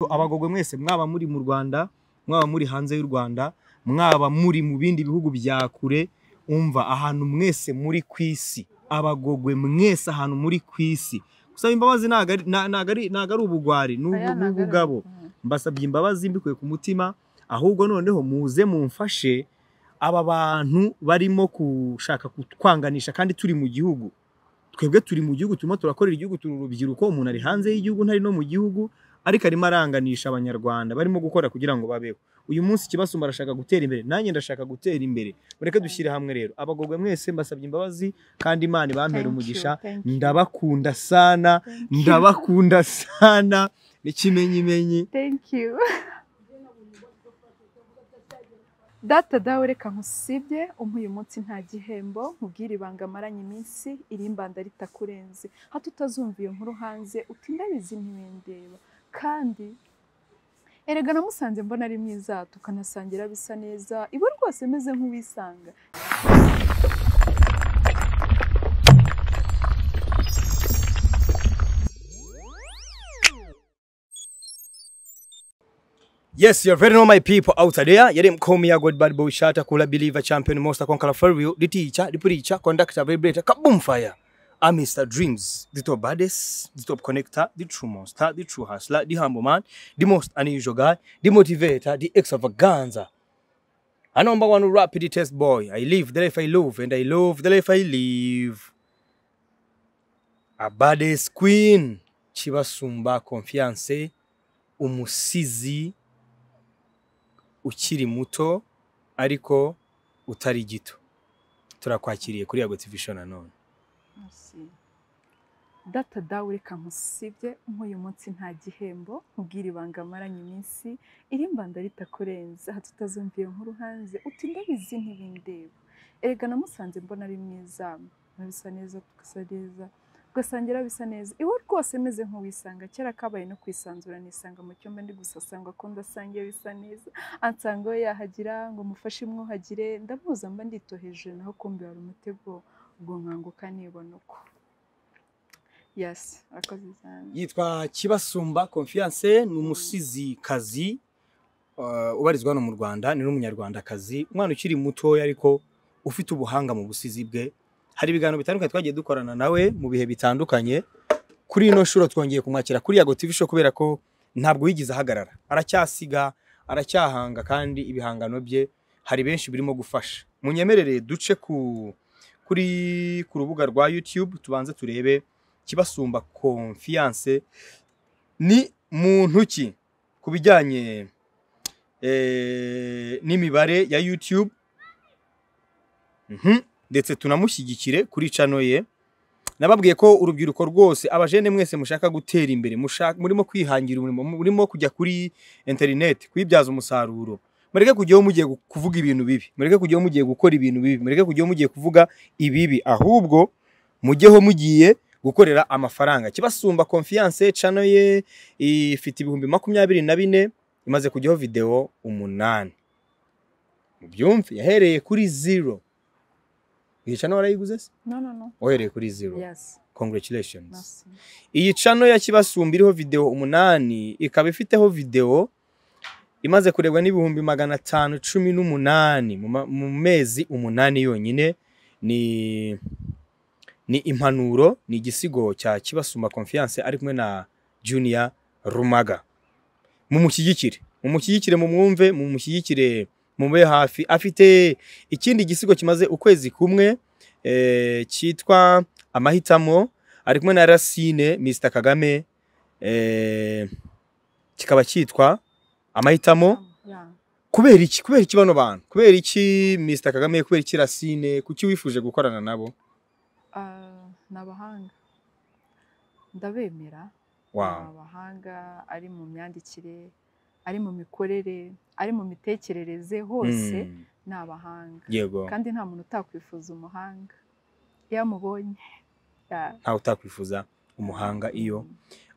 Abagogwe mwese mwaba muri mu Rwanda mwaba muri hanze y'u Rwanda mwaba muri mu bindi bihugu bya kure umva ahantu mwese muri ku isi abagogwe mwese ahantu muri ku isi gusaba imbabazi ntago ari- na- ntago ari ntago ari ubugwari ni ubu- ni ubugabo mbasabye imbabazi mbikuye ku mutima ahubwo noneho muze mumfashe aba bantu barimo gushaka kutwanganisha kandi turi mu gihugu twebwe turi mu gihugu turimo turakorera igihugu turi urubyiruko umuntu ari hanze y'igihugu ntari no mu gihugu ariko arimo aranganisha abanyarwanda barimo gukora kugira ngo babeho uyu munsi ikibasumba arashaka gutera imbere nanjye ndashaka gutera imbere mureke dushyire hamwe rero abagogwe mwese mbasabye imbabazi kandi imana ibampere umugisha ndabakunda sana ndabakunda sana n'ikimenyimenyi you data dawe reka nkusibye umpa uyu munsi nta gihembo nkubwire ibanga amaranye iminsi irimbanda ritakurenze hato utazumva iyo nkuru hanze uti ndabizi ntibindeba kandi erega namusanze mbona ari mwiza tukanasangira bisa neza iwe rwose meze nk'uwisanga Yes, you're very know my people out there. Yere mkomi ya God Bad Boy Shata, Kula Believer, Champion Monster, Conqueror for Real, the teacher, the preacher, conductor, vibrator, kaboom fire. I'm Mr. Dreams, the top baddest, the top connector, the true monster, the true hustler, the humble man, the most unusual guy, the motivator, the extravaganza. A number one rapid test boy. I live the life I love and I love the life I live. A baddest queen. Chiba Sumba Confiance, umusizi, ukiri muto ariko utari gito turakwakiriye kuri yago tv show nanone Merci. data dawe reka nkusibye nk'uyu munsi nta gihembo nkubwire ibanga amaranye iminsi irimbanda ritakurenza hato utazumviye nkuru hanze uti ndabizi ntibindeba erega namusanze mbona ari mwiza bisa neza tugasa neza tugasangira bisa neza iwe rwose meze nk'uwisanga kera kabaye no kwisanzura nisanga mu cyumba ndi gusa asanga ko ndasangiye bisa neza ansanga we yahagira ngo mufashe imwuhagire ndamuza mba nditoheje naho kumbi wari umutego ubwo nkanguka nibona uko yasi arakoze cyane yitwa kibasumba confiance ni umusizikazi uh, ubarizwa hano mu rwanda ni n'umunyarwandakazi umwana ukiri mutoya ariko ufite ubuhanga mu busizi bwe hari ibiganiro bitandukanye twagiye dukorana nawe mu bihe bitandukanye kuri ino shuro twongeye kumwakira kuri yago tv show kubera ko ntabwo yigeze ahagarara aracyasiga aracyahanga kandi ibihangano bye hari benshi birimo gufasha munyemerere duce ku kuri ku rubuga rwa youtube tubanze turebe kibasumba confiance ni muntu ki ku bijyanye eh, n'imibare ya youtube Mhm. ndetse tunamushyigikire kuri cano ye nababwiye ko urubyiruko rwose abajene mwese mushaka gutera imbere mushaka murimo kwihangira umurimo murimo kujya kuri interineti kuyibyaza umusaruro mureke kujyaho mugiye gu- kuvuga ibintu bibi mureke kujyaho mugiye gukora ibintu bibi mureke kujyaho mugiye kuvuga ibibi ahubwo mujyeho mugiye gukorera amafaranga kibasumba confiance cano ye ifite ibihumbi makumyabiri na bine imaze kujyaho videwo umunani mubyumve yahereye kuri zero iyi cano warayiguze se no no no wahereye kuri zero yasi congratulations merci iyi cano ya kibasumba iriho videwo umunani ikaba ifiteho videwo imaze kurebwa n'ibihumbi magana atanu cumi n'umunani mu ma- mu mezi umunani yonyine ni ni impanuro ni igisigo cya kibasumba confiance ari kumwe na junior rumaga mumushyigikire mumushyigikire mumwumve mumushyigikire mube hafi afite ikindi gisigo kimaze ukwezi kumwe eh, cyitwa amahitamo ari kumwe na Racine Mr Kagame eh, kikaba cyitwa amahitamo Yeah. kubera iki kubera iki bano bantu kubera iki Mr Kagame kubera iki Racine kuki wifuje gukorana nabo Ah, ni abahanga ndabemera ni wow abahanga ari mu myandikire ari mu mikorere ari mu mitekerereze hose Mm, ni abahanga yego kandi nta muntu utakwifuza umuhanga iyo amubonye yeah. ntawe utakwifuza umuhanga iyo Mm.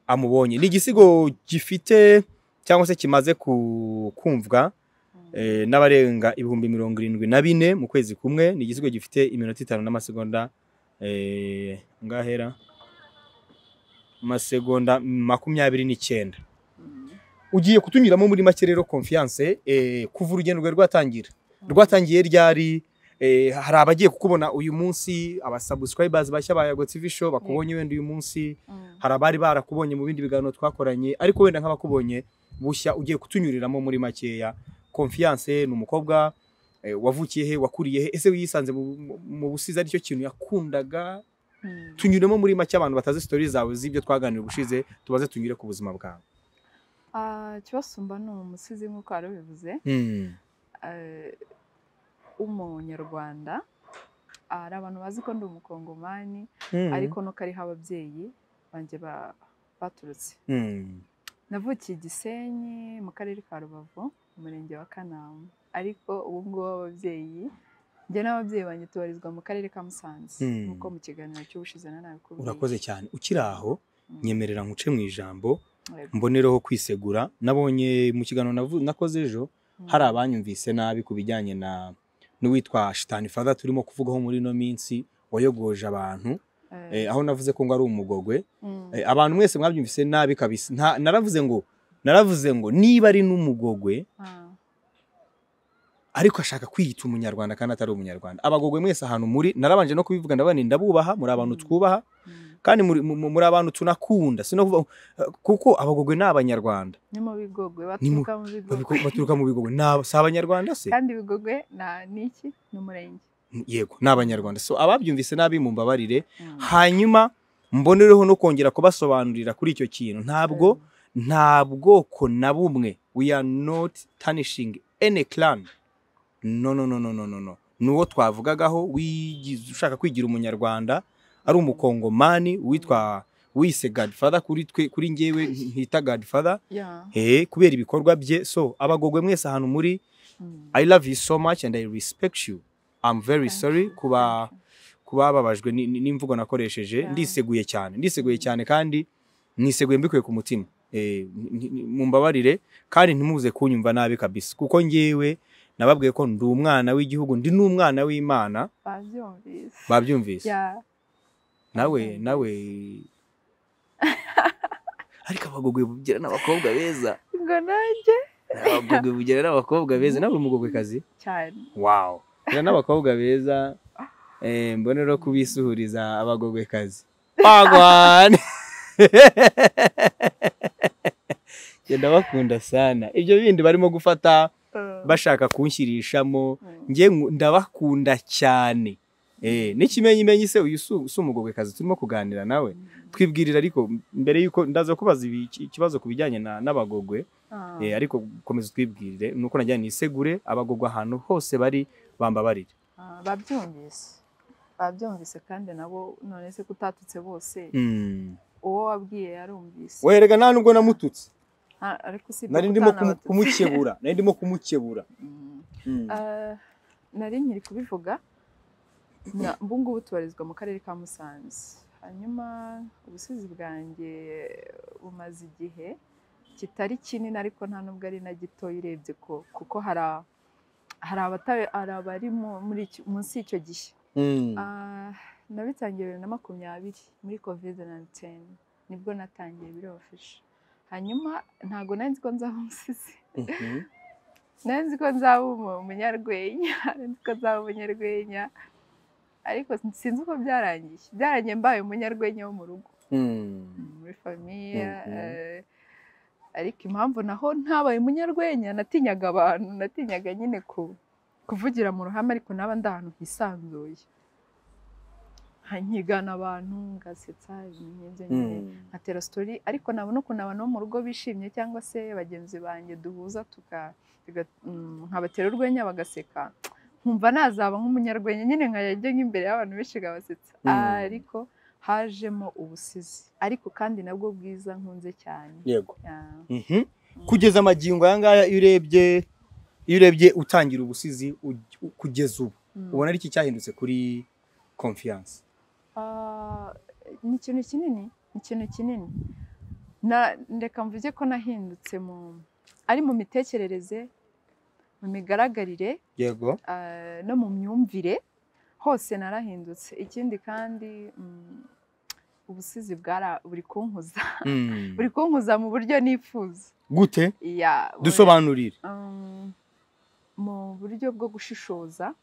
amubonye ni igisigo gifite cyangwa se kimaze ku- kumvwa Mm. eh, n'abarenga ibihumbi mirongo irindwi na bine mu kwezi kumwe ni igisigo gifite iminota itanu n'amasegonda eh, ngahera amasegonda makumyabiri n'icyenda Mm. ugiye kutunyuramo muri make rero confiance eh, kuva urugendo rwawe rwatangira rwatangiye ryari eh, hari abagiye kukubona uyu munsi abasubscribers bashya ba Yago TV show bakubonye wenda uyu munsi Mm. hari abari barakubonye mu bindi biganiro twakoranye ariko wenda nk'abakubonye bushya ugiye kutunyuriramo muri makeya confiance ni umukobwa eh, wavukiye he wakuriye he ese wiyisanze mu, mu- mu busizi aricyo kintu yakundaga Mm. tunyuremo muri make abantu batazi story zawe z'ibyo twaganira ubushize tubaze tunyure ku buzima bwawe Ah, kibasumba ni umusizi nk'uko wari ubivuze mm. eh, w'umunyarwanda Ah, hari abantu bazi ko ndi umukongomani mm. ariko nuko ariho ababyeyi banjye ba- baturutse mm. navukiye i gisenyi mu karere ka rubavu mu murenge wa kanama ariko ubu ngubu ababyeyi njye n'ababyeyi banjye tubarizwa mu karere ka musanze Mm. nk'uko mu kiganiro cy'ubushize na nawe kubwiye urakoze cyane ukiri aho Mm. nyemerera nkuce mu ijambo Yego. mbonereho kwisegura nabonye mu kiganiro navu- nakoze ejo Mm. hari abanyumvise nabi ku bijyanye na n'uwitwa shitani fada turimo kuvugaho muri ino minsi wayogoje abantu Eh, eh, aho navuze ko ngo ari umugogwe mm. eh, abantu mwese mwabyumvise nabi kabisa Nta- naravuze ngo naravuze ngo niba ari n'umugogwe Ah, ariko ashaka kwiyita umunyarwanda kandi atari umunyarwanda abagogwe mwese ahantu muri narabanje no kubivuga ndabane ndabubaha muri abantu Mm. twubaha mm. kandi muri, mu- muri abantu tunakunda sinavuga kuko abagogwe ni abanyarwanda ni mu bigogwe Ni mu- baturuka mu bigogwe Babiko- baturuka mu bigogwe ni aba- si abanyarwanda se kandi ibigogwe na- ni iki ni umurenge yego ni abanyarwanda so ababyumvise nabi mumbabarire Mm. hanyuma mbonereho no kongera kubasobanurira kuri icyo kintu ntabwo Mm. nta bwoko na bumwe we are not tarnishing any clan no no no no no no no nuwo twavugagaho wigize ushaka kwigira umunyarwanda ari umukongomani witwa wise godfather kuri twe kuri njyewe ntita godfather Yeah. eh kubera ibikorwa bye so abagogwe mwese ahantu muri Mm. I love you so much and I respect you. I'm very Thank sorry you, kuba thank you. kuba babajwe ni- ni- n'imvugo nakoresheje Yeah. ndiseguye cyane ndiseguye cyane kandi niseguye mbikuye ku mutima Eh, ni- ni- mumbabarire kandi ntimuze kunyumva nabi kabisa kuko ngewe nababwiye ko ndi umwana w'igihugu ndi n'umwana w'Imana babyumvise babyumvise Yeah. nawe babyumvise. nawe ariko abagogwe bugira n'abakobwa beza ngo nanjye abagogwe bugira n'abakobwa beza nawe umugogwe kazi cyane wow rero n'abakobwa beza eh, mbone rero kubisuhuriza abagogwekazi bagwane genda bakunda sana ibyo bindi barimo gufata Uh, bashaka kunshyirishamo mm. njye nku- ndabakunda cyane eh, n'ikimenyimenyi se uyu si- si umugogwekazi turimo kuganira nawe Mm. twibwirira ariko mbere y'uko ndaza kubaza ibi- ikibazo ku bijyanye na- n'abagogwe Ah. Eh, ariko komeza utwibwirire nuko najya nisegure abagogwa ahantu hose bari bambabarire Ah, babyumvise babyumvise kandi nabo none se kutatutse bose mm. uwo wabwiye yarumvise werega nta nubwo namututse Ah, ariko usibye nari ko ndimo kumu- utanabatutse. kumukebura nari ndimo kumukebura Mm. Mm. Ah, nari nkiri kubivuga na- ubu ngubu tubarizwa mu karere ka musanze hanyuma ubusizi bwanjye bumaze igihe kitari kinini ariko nta nubwo ari na gitoya urebye ko kuko hari a- hari abata- hari abari mu- muri iki- munsi y'icyo gihe Mm. Ah, nabitangiye bibiri na makumyabiri muri kovide nayinitini nibwo natangiye birofishe hanyuma ntabwo nari nzi ko nzaba umusizi Mhm. nari nzi ko nzaba umu- umunyarwenya nari nzi ko nzaba umunyarwenya ariko sinzi uko byarangiye byarangiye mbaye umunyarwenya wo mu rugo Mm. muri famiye Mhm. eh, ariko impamvu naho ntabaye umunyarwenya natinyaga abantu natinyaga nyine ku- kuvugira mu ruhame ariko naba ndi ahantu hisanzuye nkigana abantu ngasetsa ibintu nk'ibyo nyine Mm. nkatera sitori ariko nabona ukuntu abantu bo mu rugo bishimye cyangwa se bagenzi banjye duhuza tuka- tuga- mm, nkabatera urwenya bagaseka nkumva nazaba nk'umunyarwenya nyine nkajya nk'imbere y'abantu benshi ngabasetsa Mm. ariko hajemo ubusizi ariko kandi nabwo bwiza nkunze cyane yego Yeah. Mhm. kugeza amagingo aya ngaya iyo urebye iyo urebye utangira ubusizi uj- u- kugeza ubu Mm. ubona ari iki cyahindutse kuri confiance Ah, ni ikintu kinini ni ikintu kinini Na- ndeka mvuge ko nahindutse mu ari mu mitekerereze mu migaragarire yego ah, no mu myumvire hose narahindutse ikindi kandi mm, ubusizi bwara buri kunkuza Mm. buri kunkuza mu buryo nifuza gute ya dusobanurire um, mu buryo bwo gushishoza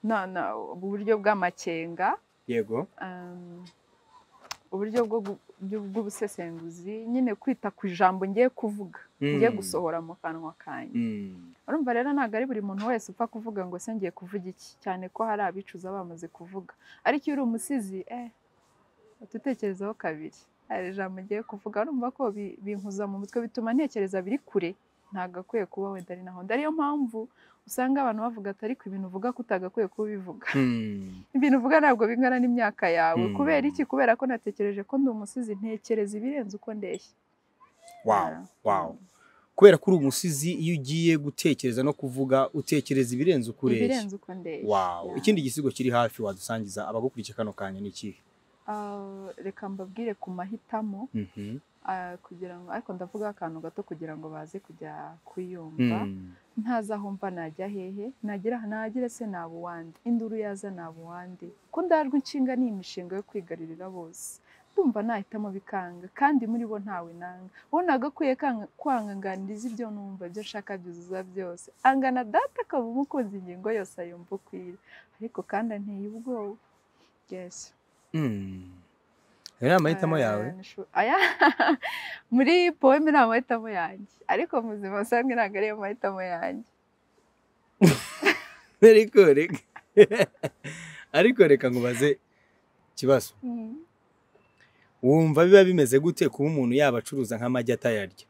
no no mu buryo bw'amakenga yego um, uburyo bwo gu- byu- bw'ubusesenguzi nyine kwita ku ijambo ngiye kuvuga ngiye Mm. gusohora mu kanwa kanjye Mm. urumva rero ntabwo ari buri muntu wese upfa kuvuga ngo se ngiye kuvuga iki cyane ko hari abicuza bamaze kuvuga ariko iyo uri umusizi eh utekerezaho kabiri hari ijambo ngiye kuvuga urumva ko bi- binkuza mu mutwe bituma ntekereza biri kure ntabwo akwiye kuba wenda ari naho ariyo mpamvu usanga abantu bavuga ati ariko ibintu uvuga ko utagakwiye kuba ubivuga Mm. ibintu uvuga ntabwo bingana n'imyaka yawe Mm. kubera iki kubera ko natekereje ko ndi umusizi ntekereza ibirenze uko ndeshya wow Ah, wow kubera ko uri umusizi iyo ugiye gutekereza no kuvuga utekereza ibirenze uko ureshya ibirenze uko ndeshya wow Yeah. ikindi gisigo kiri hafi wadusangiza abagukurikiye kano kanya ni ikihe Ah, reka mbabwire ku mahitamo Mhm. ah, kugira ngo ariko ndavuga akantu gato kugira ngo baze kujya kuyumva Mm. ntaza aho mva najya hehe nagira nagire se naba uwande induru yaza naba uwande ko ndajwe inshinga ni imishinga yo kwigarurira bose ndumva nahitamo bikanga kandi muri bo ntawe nanga wowe nagakwiye kanga- kwanganiriza ibyo numva ibyo nshaka byuzuza byose angana data akaba umukunzi ingingo yose ayumva ukwira ariko kandi anteye ubwoba yes Mm. ayo ni amahitamo yawe Eh, nishu- aya muri poeme nta mahitamo yanjye ariko mu buzima busanzwe ntabwo ariyo mahitamo yanjye ariko reka ariko reka ngubaze ikibazo Mm. wumva biba bimeze gute kuba umuntu yaba acuruza nk'amagi atayarya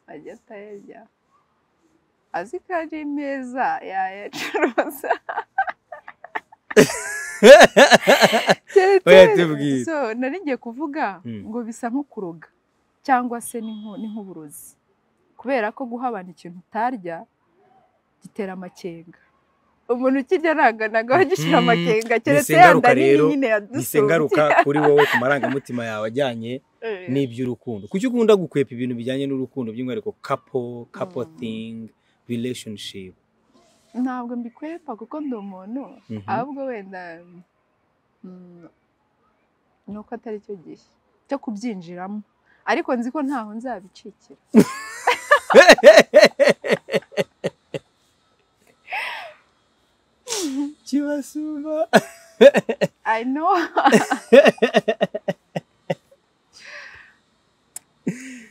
ajya atayarya azi ko ari meza yayacuruza Tere- Oya, tere. tubwire. So, nari ngiye kuvuga Mm. ngo bisa nko kuroga cyangwa se ni nko- ni nk'uburozi kubera ko guha abantu ikintu utarya gitera amakenga umuntu ukirya ntabwo anagaho gishyira Mhm. amakenga keretse Ni yanda ingaruka nini rero, nyine mise yadusumbye ngaruka kuri wowe ku marangamutima yawe ajyanye Eh, n'iby'urukundo kuki ukunda gukwepa ibintu bijyanye n'urukundo by'umwihariko kapo kapo Mm. thingi relationship ntabwo mbikwepa kuko ndi umuntu Mhm. ahubwo wenda mm, ni uko atari cyo gihe cyo kubyinjiramo ariko nzi ko ntaho nzabicikira kibasumba I know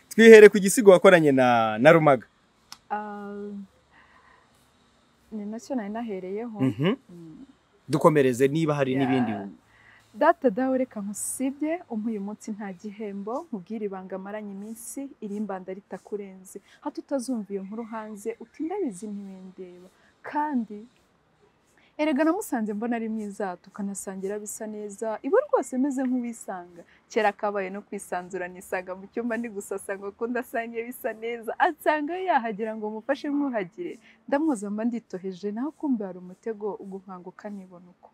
twihere ku gisigo wakoranye na na rumaga Ah, ni nacyo nari nahereyeho Mhm. Mm, dukomereze niba hari yeah. n'ibindi data dawe reka nkusibye umpa uyu munsi nta gihembo nkubwire ibanga amaranye iminsi irimbanda ritakurenze hato utazumva iyo nkuru hanze uti ndabizi ntibindeba kandi erega namusanze mbona ari mwiza tukanasangira bisa neza iwe rwose meze nk'uwisanga kera kabaye no kwisanzura nisanga mu cyumba ndi gusasa ngo kundi asange bisa neza ansanga we yahagera ngo mufashe mwuhagire ndamwoza mba nditoheje naho kumbe hari umutego ugukanguka nibona uko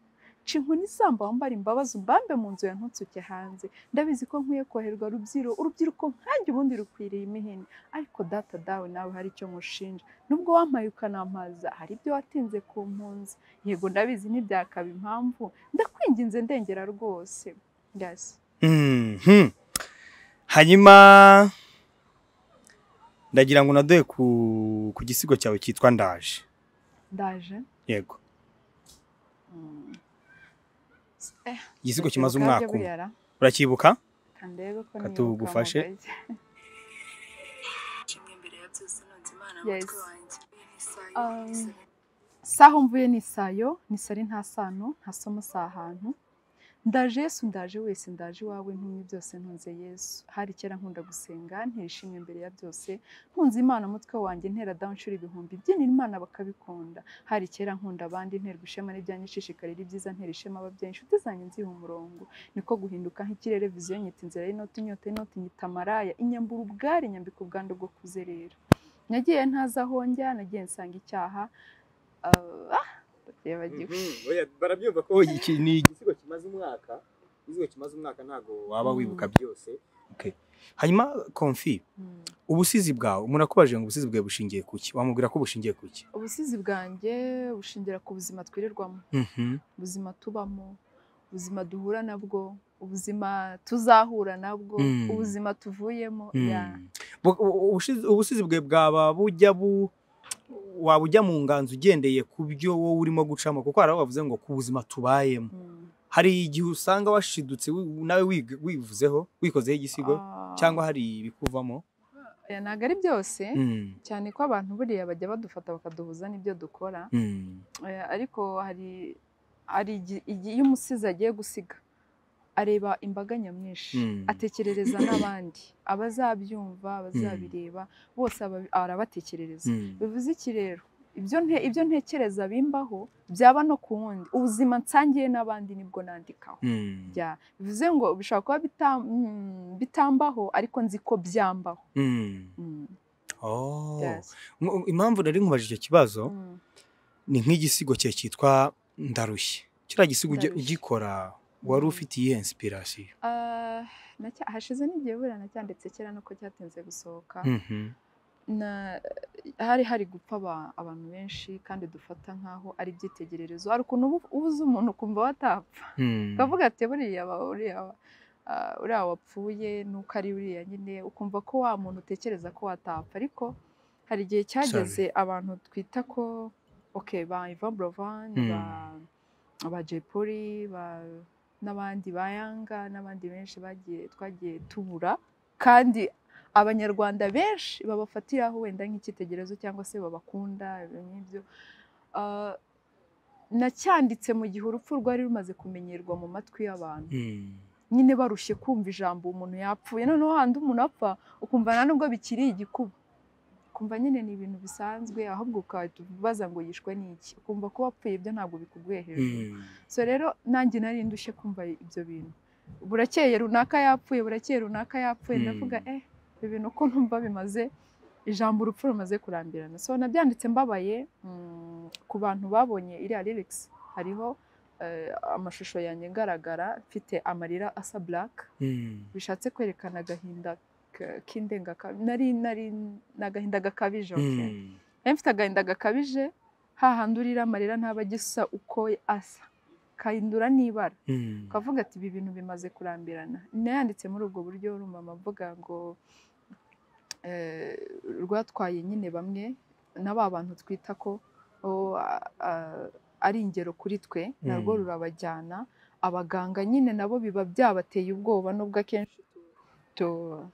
nca inkoni isamba wambara imbabazi umbambe mu nzu ya ntutsuke hanze ndabizi ko nkwiye koherwa rubyiro urubyiruko nkanjye ubundi rukwiriye imihini ariko data dawe nawe hari icyo nkushinja nubwo wampaye ukanampaza hari ibyo watinze ku mpunzi yego ndabizi ntibyakaba impamvu ndakwinginze ndengera rwose yasi Mhm. hanyuma ndagira ngo naduhe ku ku gisigo cyawe cyitwa ndaje ndaje yego Mm. igisigo Ndakibuka kimaze umwaka byo umwe buyara. uracyibuka kandebe ko Katu nibuka gufashe. mu gace. Yes. Um, saho mvuye ni isayo nisari nta sano nta somo si ahantu ndaje yesu ndaje wese ndaje iwawe ntumye byose ntunze yesu hari kera nkunda gusenga nterishimye imbere ya byose nkunze imana umutwe wanjye ntera down nshura ibihumbi byinira imana bakabikunda hari kera nkunda abandi nterwa ishema n'ibyanjye ibyiza ntera ishema ababyeyi inshuti zanjye nziha umurongo niko guhinduka nk'ikirere viziyo nyita inzira y'inoti inyota y'inoti nyita amaraya inyambura ubwari nyambika ubwandu bwo kuzerera nagiye ntazi aho njya nagiye nsanga icyaha Ah, ah, ndakibagiwe barabyumva ko iki ni igisigo kimaze umwaka igisigo kimaze umwaka ntabwo waba wibuka byose Okay. hanyuma konfi Mm. ubusizi bwawe umuntu akubajije ngo ubusizi bwawe bushingiye ku ki wamubwira ko bushingiye ku ki ubusizi bwanjye bushingira ku buzima twirirwamo ubuzima tubamo ubuzima duhura nabwo ubuzima tuzahura nabwo Mm. ubuzima tuvuyemo ya Mm. Bu- u- u- ubushiz- ubusizi bwe bwaba bujya bu waba ujya mu nganzo ugendeye ku byo wowe urimo gucamo kuko hari aho bavuze ngo ku buzima tubayemo Mm. hari igihe usanga washidutse wi- nawe wig- wivuzeho wikozeho igisigo Ah, cyangwa hari ibikuvamo oya, ntabwo ari byose Mm. cyane ko abantu buriya bajya badufata bakaduhuza n'ibyo dukora Mm. Eh, ariko hari hari igi- igi- iyo umusizi agiye gusiga areba imbaga nyamwinshi Mm. atekerereza n'abandi abazabyumva abazabireba bose aba- arabatekerereza Mm. bivuze iki rero ibyo nte- ibyo ntekereza bimbaho byaba no ku wundi ubuzima nsangiye n'abandi nibwo nandikaho Mm. bya bivuze ngo bishobora kuba bita- mm, bitambaho ariko nzi ko byambaho Mm. Mm, Oh. yes. Mu- impamvu nari nkubajije icyo kibazo Mm. ni nk'igisigo cye cyitwa ndarushye kiriya gisigo uge- Ndarushye. ugikora wari Mm. ufite iyihe inspiration Ah, nacya- hashize n'igihe buriya nacyanditse kera nuko cyatinze gusohoka Mhm. na hari hari gupfa aba- abantu benshi kandi dufata nk'aho ari ibyitegererezo hari ukuntu uba- uba uzi umuntu ukumva watapfa Mm. ukavuga ati buriya ba- uriya wa- ah, uriya wapfuye nuko ari uriya nyine ukumva ko wa muntu utekereza ko watapfa ariko hari igihe cyageze abantu twita ko ok ba Yvan Buravan Mm. ba ba Jay Polly ba n'abandi ba Yanga n'abandi benshi bagiye twagiye tubura kandi abanyarwanda benshi babafatiraho wenda nk'icyitegererezo cyangwa se babakunda ibintu nk'ibyo Ah, nacyanditse mu gihe urupfu rwari rumaze kumenyerwa mu matwi y'abantu Mm. nyine barushye kumva ijambo umuntu yapfuye noneho handi umuntu apfa ukumva nta nubwo bikiri igikuba ukumva nyine ni ibintu bisanzwe ahubwo ukahita ubaza ngo yishwe n'iki ukumva ko wapfuye ibyo ntabwo bikuguye hejuru Mm. so rero nanjye nari ndushye kumva ibyo bintu burakeye runaka yapfuye burakeye runaka yapfuye Mm. ndavuga eh ibi bintu uko numva bimaze ijambo urupfu rumaze kurambirana so nabyanditse mbabaye mm, ku bantu babonye iriya lyrics hariho eh, amashusho yanjye ngaragara mfite amarira asa black Mm. bishatse kwerekana agahinda k- k'indengakabije nari nari ni agahinda gakabije okay? Mm. Nari mfite agahinda gakabije hahandi urira amarira ntaba agisa uko asa kahindura n'ibara Mm. ukavuga ati ibi bintu bimaze kurambirana nayanditse muri ubwo buryo urumama avuga ngo eh, rwatwaye nyine bamwe na ba bantu twita ko oh, a- a- ari ingero kuri twe narwo Mm. rurabajyana abaganga nyine nabo biba byabateye ubwoba nubwo akenshi tu-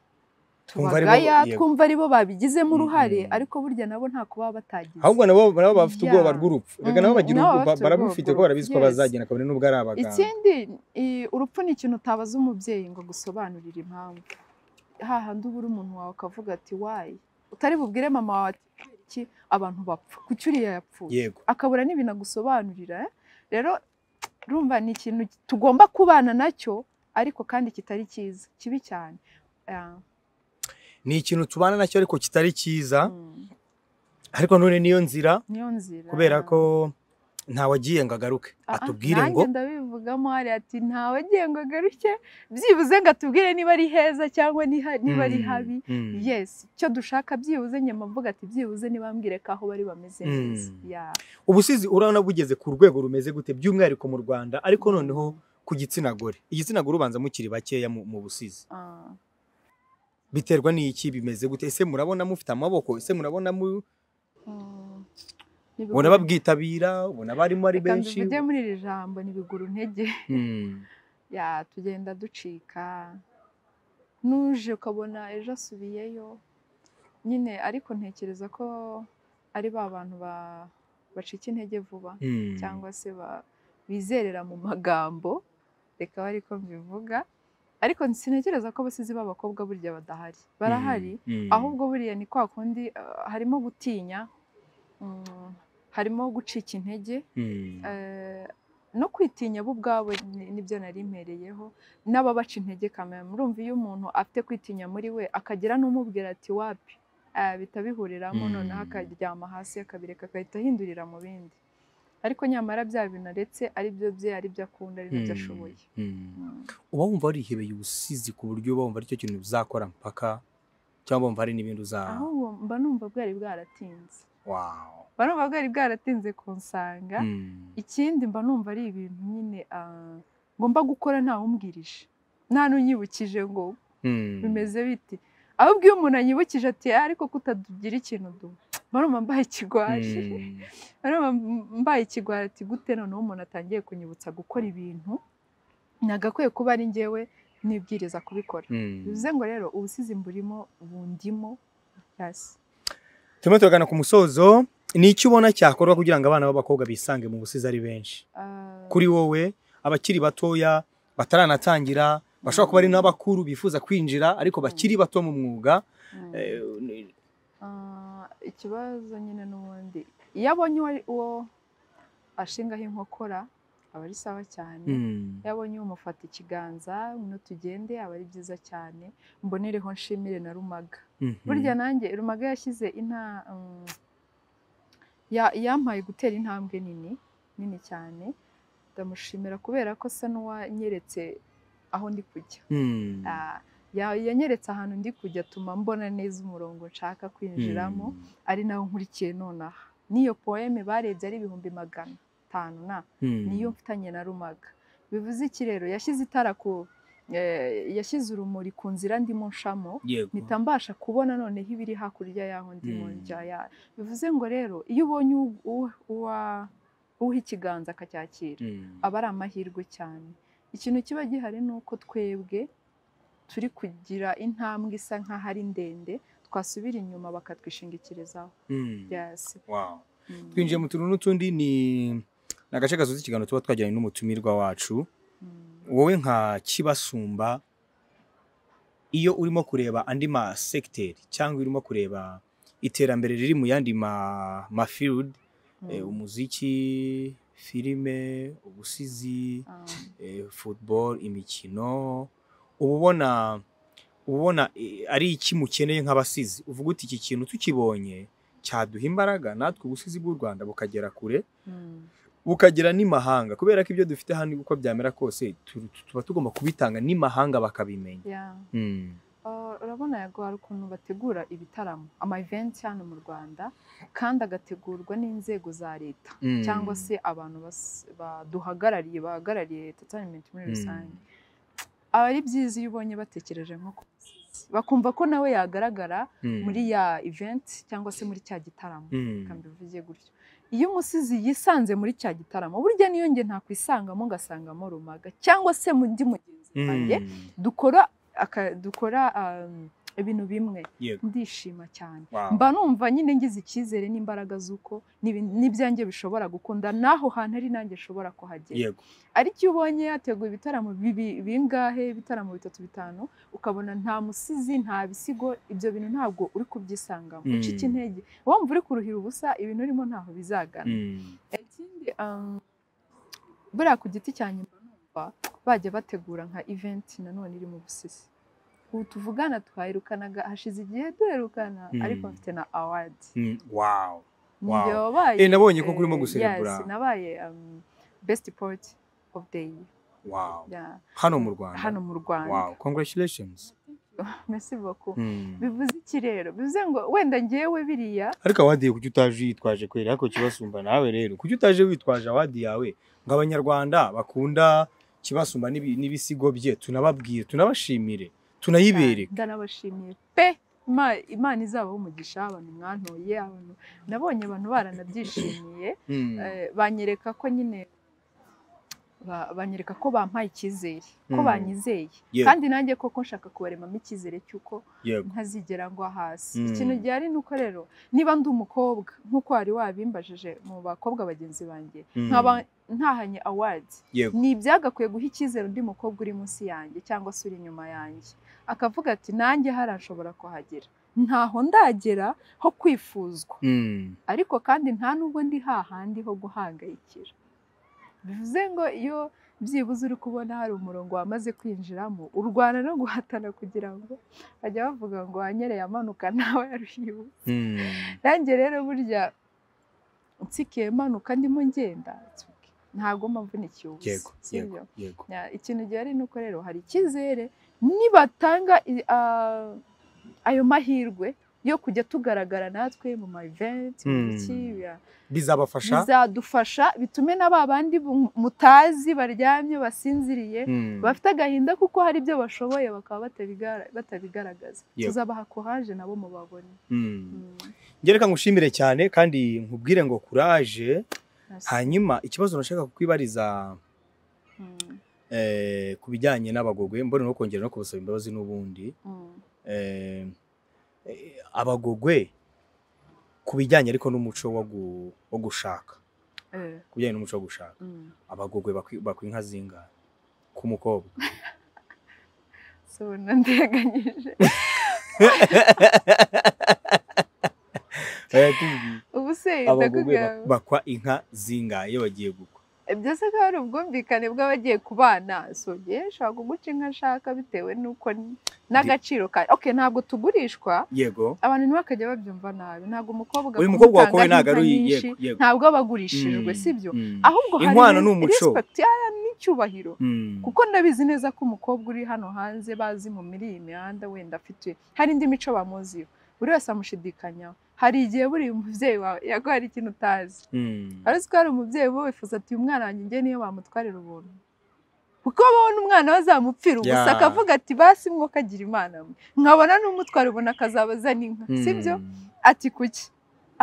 tu- Twumva aribo- tubagaya yego. twumva aribo babigizemo uruhare Mm-mm. ariko burya nabo ntako baba batagize ahubwo nabo nabo bafite ubwoba Yeah. rw'urupfu reka nabo Mm, bagira nabo ubwoba bafite barabufite ubwoba kuko barabizi ko yes. bazagenda kabone n'ubwo ari abaganga ikindi i- urupfu ni ikintu utabaza umubyeyi ngo agusobanurire impamvu hahandi ubura umuntu wawe akavuga ati wayi utari bubwire mama wawe ati "Kubera iki abantu bapfa kuki uriya yapfuye yego akabura n'ibintu agusobanurira eh? rero urumva ni ikintu tugomba kubana nacyo ariko kandi kitari cyiza kibi cyane Yeah. ni ikintu tubana nacyo ariko kitari cyiza Mm. ariko none niyo nzira niyo nzira kubera ko ntawagiye ngo agaruke Ah, ah, atubwire nanjye ngo ndabivugamo hari ati ntawe agiye ngo agaruke byibuze ngo atubwire niba ari heza cyangwa niha- niba ari Mm. habi Mm. yesi icyo dushaka byibuze nyuma mvuga ati byibuze nibambwire ko aho bari bameze Mm. neza Ya. ubusizi urabona bugeze ku rwego rumeze gute by'umwihariko mu rwanda ariko noneho ku gitsina gore igitsina gore ubanza mukiri bakeya mu, mu busizi Ah, biterwa n'iki bimeze gute ese murabona mufite amaboko ese murabona mu mm. Nibiguru- ubona babwitabira ubona barimo ari Reka benshi mbivuge muri iri jambo nibigura intege Mm. ya tugenda ducika nuje ukabona ejo asubiyeyo nyine ariko ntekereza ko ari ba bantu ba- bacika intege vuba Mm. cyangwa se ba- bizerera mu magambo reka abe ariko mbivuga ariko sintekereza ko abasizi b'abakobwa burya badahari barahari Mm. ahubwo buriya ni kwa kundi uh, harimo gutinya mm, harimo gucika intege Mm. eh, no kwitinya bo ubwabo ni- nibyo nari mpereyeho n'ababaca intege kamera murumva iyo umuntu afite kwitinya muri we akagira n'umubwira ati wapi eh, bihita bihuriramo Mm. noneho akaryama hasi akabireka agahita ahindurira mu bindi ariko nyamara bya bintu aretse ari byo bye ari byo akunda ari nabyo Mm. ashoboye Mm. Mm. uba wumva warihebeye ubusizi ku buryo uba wumva aricyo kintu uzakora mpaka cyangwa wumva hari n'ibindi uza ahubwo mba numva bwari bwaratinze wow mba numva bwari bwaratinze kunsanga Mm. ikindi mba numva ari ibintu nyine ah, ngomba gukora ntawumbwirije nta n'unyibukije ngo Hmm. bimeze biti ahubwo iyo umuntu anyibukije ati "Ah, ariko kutagira ikintu duha barumva mbaye ikigwaje Hmm. barumva mbaye ikigwaje ati gute noneho umuntu atangiye kunyibutsa gukora ibintu nagakwiye kuba ari njyewe nibwiriza kubikora Hmm. bivuze ngo rero ubusizi mburimo bundimo yasi turimo turagana ku musozo ni iki ubona cyakorwa kugira ngo abana b'abakobwa bisange mu busizi ari benshi Ah, kuri wowe abakiri batoya bataranatangira bashobora kuba ari n'abakuru bifuza kwinjira ariko bakiri bato mu mwuga mm. eh, ni- Ah, ikibazo nyine n'ubundi iyo abonye uwo ari- uwo ashingaho inkokora aba ari sawa cyane Hmm. iyo abonye umufata ikiganza no tugende aba ari byiza cyane mbonereho nshimire na rumaga Mhm. burya nanjye rumaga yashyize inta mm, ya- yampaye gutera intambwe nini nini cyane ndamushimira kubera ko asa n'uwanyeretse aho ndi kujya Hmm. Ah, ya- yanyeretse ahantu ndi kujya atuma mbona neza umurongo nshaka kwinjiramo ari nawo nkurikiye nonaha n'iyo poeme barebye ari ibihumbi magana atanu na Hmm. niyo mfitanye na rumaga bivuze iki rero yashyize itara ku eh, yashyize urumuri ku nzira ndimo nshamo Yego. mpita mbasha kubona noneho ibiri hakurya y'aho ndimo Mm. njya ya bivuze ngo rero iyo ubonye u- u- uwa- uha ikiganza akacyakira Hmm. aba ari amahirwe cyane ikintu kiba gihari ni uko twebwe turi kugira intambwe isa nk'aho ari ndende twasubira inyuma bakatwishingikirizaho Hmm. yasi Wow. Mm. twinjiye mu tuntu n'utundi ni ni agace gasoza ikiganiro tuba twagiranye n'umutumirwa wacu Mm. wowe nka kibasumba iyo urimo kureba andi masegiteri cyangwa urimo kureba iterambere riri mu yandi ma- mafield eh, Mm. umuziki filime ubusizi Ah. eh, football imikino uba ubona uba ubona eh, ari iki mukeneye nk'abasizi uvuga uti iki kintu tukibonye cyaduha imbaraga natwe ubusizi bw'u Rwanda bukagera kure Mm. bukagera n'imahanga kubera ko ibyo dufite hano uko byamera kose tu- tu- tuba tugomba kubitanga n'imahanga bakabimenya Yeah. Mm. Uh, urabona yago hari ukuntu bategura ibitaramo ama events hano mu Rwanda kandi agategurwa n'inzego za leta Mm. cyangwa se abantu bas- baduhagarariye bahagarariye entertainment muri Mm. rusange aba ari byiza iyo ubonye batekereje nko ku musizi. bakumva ko nawe yagaragara Mm. muri ya event cyangwa se muri cya gitaramo Mm. reka mbivuge gutyo iyo umusizi yisanze muri cya gitaramo burya niyo nge ntakwisangamo ngasangamo rumaga cyangwa se mu ndi mugenzi Mm. wanjye dukora aka- dukora um, ibintu bimwe Yego. ndishima cyane Wow. mba numva nyine ngize icyizere n'imbaraga z'uko n'ibi- n'ibyanjye bishobora gukunda n'aho hantu ari nanjye nshobora kuhagera Yego. ariko iyo ubonye yateguye ibitaramo bibi- bingahe ibitaramo bitatu bitanu ukabona nta musizi nta bisigo ibyo bintu ntabwo uri kubyisangamo Mm. ucika intege wumva uri kuruhira ubusa ibintu urimo ntaho bizagana Mm. ikindi um, buriya ku giti cyanjye mba numva bajya bategura nka event nanone iri mu busisi ubu tuvugana twayirukanaga hashize igihe duherukana Mm. ariko mfite na award Mm. Wow. Wow. njye wabaye Eh, nabonye ko kurimo eh, guserebura. yes, nabaye um, best port of the year Wow. yeah, Hano mu Rwanda. hano mu Rwanda Wow. Congratulations. merci beaucoup Mm. bivuze iki rero bivuze ngo wenda ngewe biriya ariko awadi kuki utaje yitwaje kwera ariko kibasumba nawe rero kuki utaje witwaje awadi yawe ngo abanyarwanda bakunda kibasumba n'ibi- n'ibisigo bye tunababwire tunabashimire tunayibereke ndanabashimiye pe Ima- imana izabaho umugisha abantu mwantuye abantu nabonye abantu baranabyishimiye Mm. eh, banyereka ko nyine ba- banyereka ko bampaye icyizere ko Mm. banyizeye Yego. kandi nanjye koko nshaka kubaremamo icyizere cy'uko yego ntazigera ngwa hasi Mm. ikintu gihari ni uko rero niba ndi umukobwa nk'uko wari wabimbajije mu bakobwa bagenzi banjye Mm. nkaba ntahanye awadi yego ni ibyagakwiye guha icyizere undi mukobwa uri munsi yanjye cyangwa se uri inyuma yanjye akavuga ati nanjye hari ashobora kuhagera ntaho ndagera ho kwifuzwa Mm. ariko kandi nta nubwo ndi hahandi ho guhangayikira bivuze ngo iyo byibuze uri kubona hari umurongo wamaze kwinjiramo urwana no guhatana kugira ngo bajya bavuga ngo wanyereye amanuka nawe yaruhiwe Mm. nanjye rero burya nsikiye manuka ndimo ngenda ntabwo mavunikiye ubusa yego si yego byo? yego Ya, ikintu gihari ni uko rero hari icyizere nibatanga i- a- ayo mahirwe yo kujya tugaragara natwe mu ma event Hmm. mu iki ya- bizabafasha bizadufasha bitume na ba bandi bu- mutazi baryamye basinziriye Mm. bafite agahinda kuko hari ibyo bashoboye bakaba batabigara- batabigaragaza Yego. tuzabaha courage nabo mubabone Mm. Mm. Njye reka ngushimire cyane kandi nkubwire ngo courage Merci. hanyuma ikibazo nashaka kukwibariza Mm. eh, ku bijyanye n'abagogwe mbone no kongera no kubasaba imbabazi n'ubundi Mm. eh, eh, abagogwe ku bijyanye ariko n'umuco wo gu- wo gushaka Eh, ku bijyanye n'umuco wo gushaka mm. abagogwe bakwi- bakwa inka zingana ku mukobwa So, nandeganyije Eh, tubwire. ubu se abagogwe ndakubwira- bak- bakwa inka zingahe iyo bagiye gukwa byose ko hari ubwumvikane bw'abagiye ku bana sogeye ashobora kuguca inka ashaka bitewe n'uko n- n'agaciro kayo okay ntabwo tugurishwa yego abantu ntibakajya babyumva nawe ntabwo umukobwa uyu mukobwa kumutanga wakowe ntabwo ari inka uyi- nyinshi, yego yego ntabwo aba agurishijwe Mm, sibyo mm, ahubwo hari Inkwano res- ni umuco. respect yaya n'icyubahiro mm, kuko ndabizi neza ko umukobwa uri hano hanze bazi mu muri iyi mihanda wenda afite hari indi mico bamuziho buri wese amushidikanyaho hari igihe buriya umubyeyi wawe yaguha hari ikintu utazi mm. ari uzi ko hari umubyeyi uba wifuza ati uyu mwana wanjye njye niyo bamutwarira ubuntu kuko babona umwana we azamupfira ubusa Yeah. akavuga ati basi mwuka agira imana mwe nkabona n'umutwara ubona akazabaza n'inka Mm. sibyo ati kuki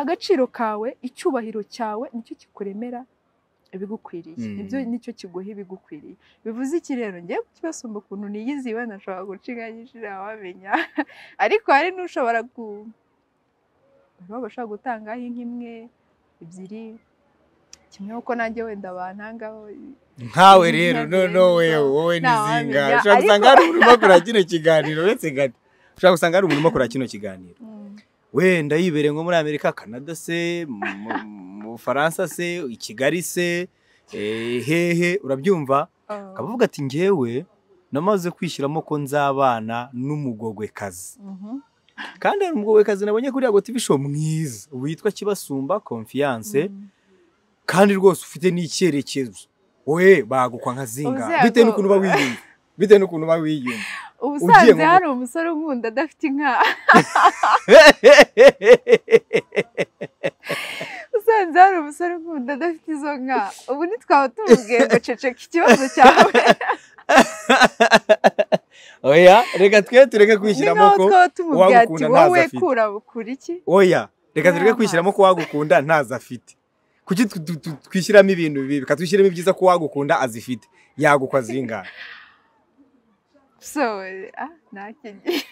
agaciro kawe icyubahiro cyawe nicyo kikuremera ibigukwiriye Mm. ibyo nicyo kiguha ibigukwiriye bivuze iki rero ngiye kukibasumba ukuntu niyiziwe nashobora guciga nyinshi ntabamenya ariko hari n'ushobora ku baba bashobora gutangaho inka imwe ebyiri kimwe kuko nanjye wenda bantangaho nkawe rero no Ntabwo rero no wewe nta- wowe nta n'izinga wamenya, ushobora ariko- gusanga hari umuntu uba kure kino kiganiro uretse gato ushobora gusanga hari umuntu uba kure kino kiganiro Mm, wenda yibereye nko muri amerika kanada se mu- mu- mu bufaransa se i kigali se eh, hehe urabyumva ah, akaba avuga ati ngewe namaze kwishyiramo ko nzabana n'umugogwekazi mhm, kandi hari umugogwekazi nabonye kuri yago tv show mwiza witwa kibasumba confiance mm. kandi rwose ufite n'icyerekezo we bagukwa nka zinga Ubuze bitewe yago- n'ukuntu uba wiyumva bitewe n'ukuntu uba wiyumva Ugiye ubusanzwe mu- hari umusore unkunda adafite inka usanze hari umusore unkunda adafite izo nka ubu ntitwaba tumubwiye ngo ceceka ikibazo cyawe oya reka twe tureke ni kwishyiramo naho ko twaba tumubwiye ati uwagukunda ntazo wowe afite." kura kura iki oya reka tureke Nta kwishyiramo ko wagukunda ntazo afite kuki tu- tu- tu- twishyiramo ibintu bibi reka twishyiremo ibyiza ko wagukunda azifite yagukwa zingahe so ah nakigiye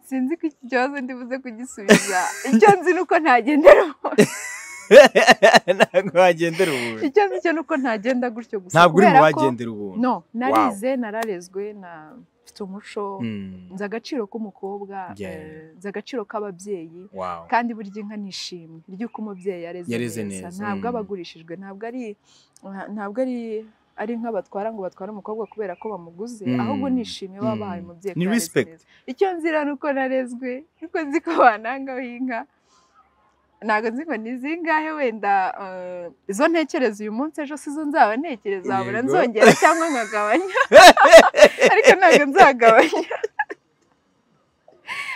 sinzi ko iki kibazo ndibuze kugisubiza icyo nzi ni uko ntagendera ubu- ntabwo wagendera ubuntu icyo nzi cyo ni uko ntagenda gutyo gusa ntabwo uri mu kubera ko- bagendera ubuntu no narize nararezwe na mfite umuco Mm, nzi agaciro k'umukobwa Yeah. eh, nzi agaciro k'ababyeyi wow. kandi burya inka ni ishimwe ry'uko umubyeyi yareze, Yareze neza, neza, ntabwo aba mm. agurishijwe ntabwo ari ntabwo ari ari inka batwara ngo batware umukobwa kubera ko bamuguze Mm. ahubwo ni ishimwe Mm. baba bahaye umubyeyi ko Ni yareze respect. neza. icyo nzira ni uko narezwe niko nzi ko banangaho inka ntabwo nzi ngo ni zingahe wenda eh, izo ntekereza uyu munsi ejo si zo nzaba ntekereza wabura Yego. nzongera cyangwa nkagabanya ariko ntabwo nzagabanya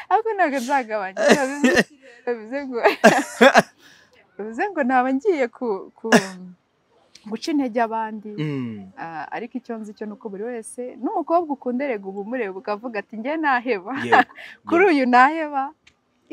ariko ntabwo nzagabanya biba bivuze iki rero? bivuze ngo bivuze ngo naba ngiye ku- ku- guca intege abandi Mm. Ah, ariko icyo nzi cyo ni uko buri wese n'umukobwa ukunda erega uba umureba ukavuga ati njye naheba Yego. kuri uyu naheba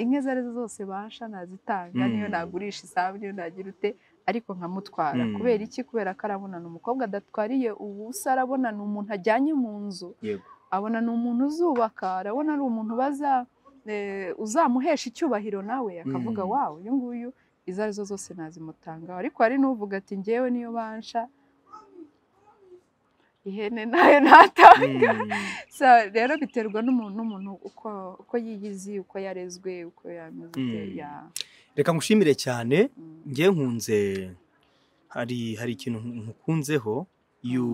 inka izo arizo zose basha nazitanga niyo Mm. nagurisha isambu niyo nagira ute ariko nkamutwara Mm. kubera iki kubera ko arabonana umukobwa adatwariye ubusa arabonana umuntu ajyanye mu nzu Yego. abonana umuntu uzubaka arabona ari umuntu baza eh, uzamuhesha icyubahiro nawe akavuga Mm. wawe uyu nguyu izo arizo zose nazimutanga ariko hari n'uvuga ati ngewe niyo bansha ihene nayo ntata Mm. sa rero biterwa n'umuntu n'umuntu uko uko yiyizi uko yarezwe uko yameze ute, Mm. ya reka ngushimire cyane mm, njye nkunze hari hari ikintu nkukunzeho yu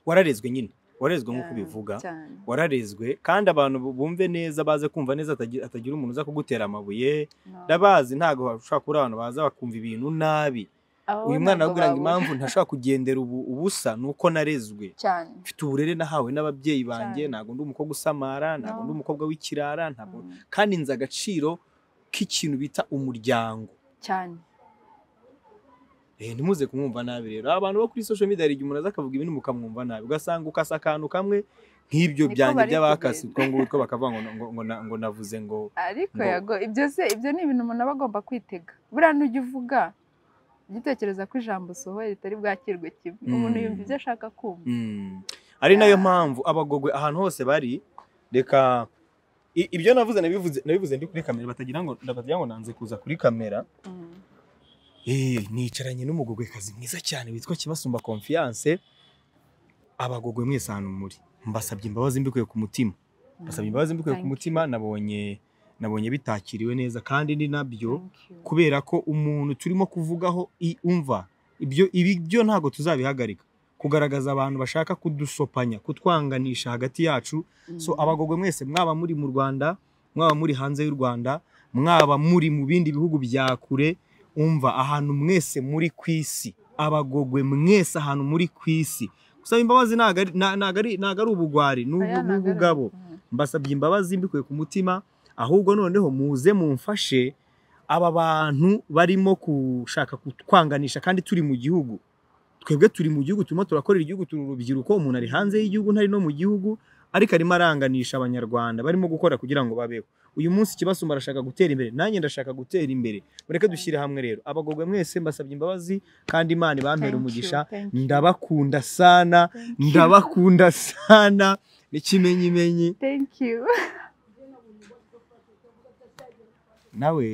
wararezwe nyine wararezwe nk'uko ya, bivuga cyane wararezwe kandi abantu bu- bumve neza baze kumva neza atagi- atagira umuntu uza kugutera amabuye no. ndabazi ntabwo bashobora kubura abantu baza bakumva ibintu nabi Abo uyu mwana ntabwo yabwiraga babura impamvu ntashobora kugendera ubu ubusa ni uko narezwe cyane mfite uburere nahawe n'ababyeyi banjye Cyane. ntabwo ndi umukobwa usamara ntabwo No. ndi umukobwa w'ikirara ntabwo Mm, kandi nzi agaciro k'ikintu bita umuryango cyane Eh, ntimuze kumwumva nabi rero abantu bo kuri social media hari igihe umuntu aza akavuga ibintu mukamwumva nabi ugasanga ukasa akantu kamwe nk'ibyo Niko byanjye bari by'abakasi kugenda. utwo ngutwo bakavuga ngo, ngo, ngo, na- ngo navuze ngo ariko Ngo- yago ibyo se ibyo ni ibintu umuntu aba agomba kwitega buriya n'ujya uvuga ujye utekereza ko ijambo usohoye ritari bwakirwe kimwe umuntu Mm. yumva ibyo ashaka kumva Mm. ari nayo Yeah. mpamvu abagogwe ahantu hose bari reka i- ibyo navuze nabivuze nabivuze ndi kuri kamera batagira ngo batagira ngo nanze kuza kuri kamera Mm. Eh, nicaranye n'umugogwekazi mwiza cyane witwa Kibasumba Confiance abagogwe mwese ahantu muri mbasabye imbabazi mbikuye ku mutima mbasabye imbabazi mbikuye ku Thank mutima nabonye nabonye bitakiriwe neza kandi ni nabyo Thank you. kubera ko umuntu turimo kuvugaho i- umva ibyo ibi byo ntabwo tuzabihagarika kugaragaza abantu bashaka kudusopanya kutwanganisha hagati yacu so Mm. abagogwe mwese mwaba muri mu Rwanda mwaba muri hanze y'u Rwanda mwaba muri mu bindi bihugu bya kure umva ahantu mwese muri ku isi abagogwe mwese ahantu muri ku isi gusaba imbabazi ntago ari- na- ntago ari ntago ari ubugwari ni Aya ubu- ntago ari- ubugabo Mm. mbasabye imbabazi mbikuye ku mutima ahubwo noneho muze mumfashe aba bantu barimo gushaka kutwanganisha kandi turi mu gihugu twebwe turi mu gihugu turimo turakorera igihugu turi urubyiruko umuntu ari hanze y'igihugu ntari no mu gihugu ariko arimo aranganisha abanyarwanda barimo gukora kugira ngo babeho uyu munsi kibasumba arashaka gutera imbere nanjye ndashaka gutera imbere mureke dushyire hamwe rero abagogwe mwese mbasabye imbabazi kandi imana ibampere Thank you, umugisha thank you, ndabakunda sana thank you. ndabakunda sana n'ikimenyimenyi Thank you. nawe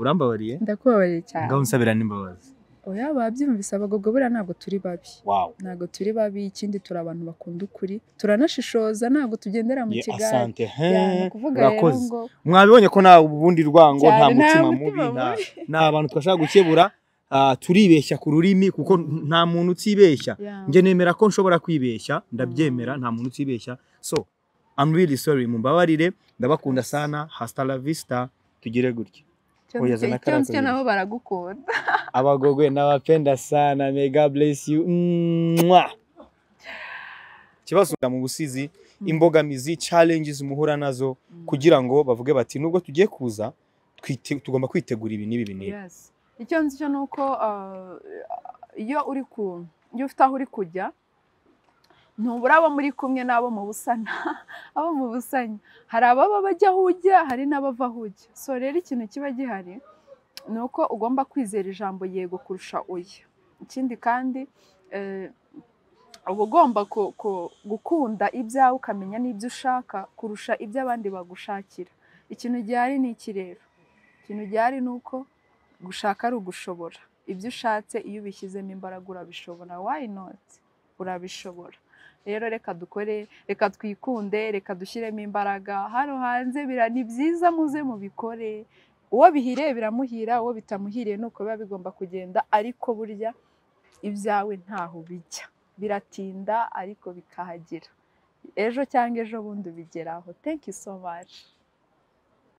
urambabariye ndakubabariye cyane ngaho unsabira n'imbabazi oya babyumvise abagogwe buriya ntabwo turi babi wawe ntabwo turi babi ikindi turi abantu bakunda ukuri turanashishoza ntabwo tugendera mu kigare Ya, ni ukuvuga rero urakoze ngo mwabibonye ko nta ubundi rwango nta Cyane, nta mutima mutima mubi nta mubi. nta bantu twashaka gukebura ah, turibeshya ku rurimi kuko nta muntu utibeshya ya, njye nemera ko nshobora kwibeshya ndabyemera nta muntu utibeshya so I'm really sorry mumbabarire ndabakunda sana hasta la vista tugire gutya icyo oya, nicyo- zana icyo kariya nicyo kabiri. nabo baragukunda abagogwe n'abapenda sana may god bless you Mwah. ikibazo mu busizi imbogamizi challenges muhura nazo kugira ngo bavuge bati nubwo tugiye kuza twite- tugomba kwitegura ibi n'ibi n'ibi Yes. icyo nzi cyo ni uko ah, iyo uri ku iyo ufite aho uri kujya ntubura abo muri kumwe n'abo mu busana abo mu busanya hari ababa bajya aho ujya hari n'abava aho ujya so rero ikintu kiba gihari ni uko ugomba kwizera ijambo yego kurusha oya ikindi kandi eh, uba ugomba ku- ku- gukunda ibyawe ukamenya n'ibyo ushaka kurusha ibyo abandi bagushakira ikintu gihari ni iki rero ikintu gihari ni uko gushaka ari ugushobora ibyo ushatse iyo ubishyizemo imbaraga urabishobora why not urabishobora rero reka dukore reka twikunde reka dushyiremo imbaraga hano hanze bira- ni byiza muze mubikore uwo bihiriye biramuhira uwo bitamuhiriye ni uko biba bigomba kugenda ariko burya ibyawe ntaho bijya biratinda ariko bikahagera ejo cyangwa ejo bundi ubigeraho thank you so much